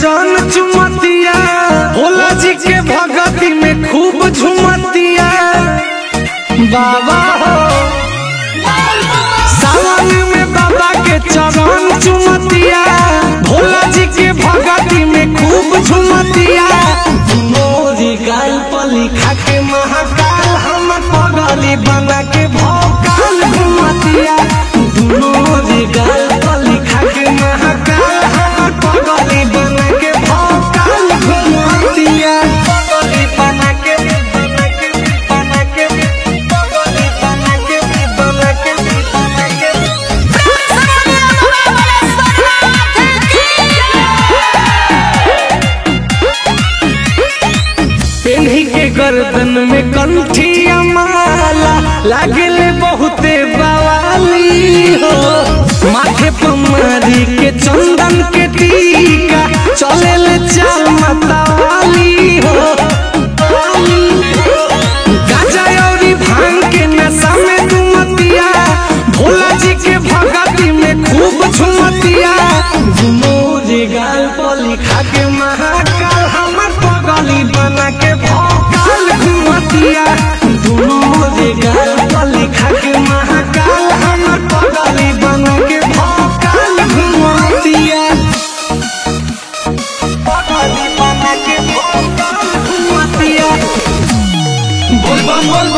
चरण चुमतिया भोला जी के भगती में खूब झुमतिया बाबा हो सावन में बाबा के चरण चुमतिया भोला जी के भगती में खूब झुमतिया मोरी गाल पर लिखा के महाकाल हम पगली बना के भोकाल घुमतिया मोरी गाल पर लिखा के महाकाल हम पगली बना के भोकाल घुमतिया पगली बना के बना के बना के पगली बना के बना के बना के पेन्ही के गर्दन में कंठिया माला लागले बहुते बवाली हो माथे पर मारी के चंदन के टीका चले ले चाल मतवाली हो गाजा औरी भांग के नशा में दुमतिया भोला जी के भगती में खूब झुमतिया मोरे गाल पर लिखा के महाकाल हमर पगली बना के भोकाल घुमतिया मोरे गाल पर लिखा के महाकाल हमर पगली बना के भोकाल घुमतिया पगली बना के भोकाल घुमतिया बोल बम बोल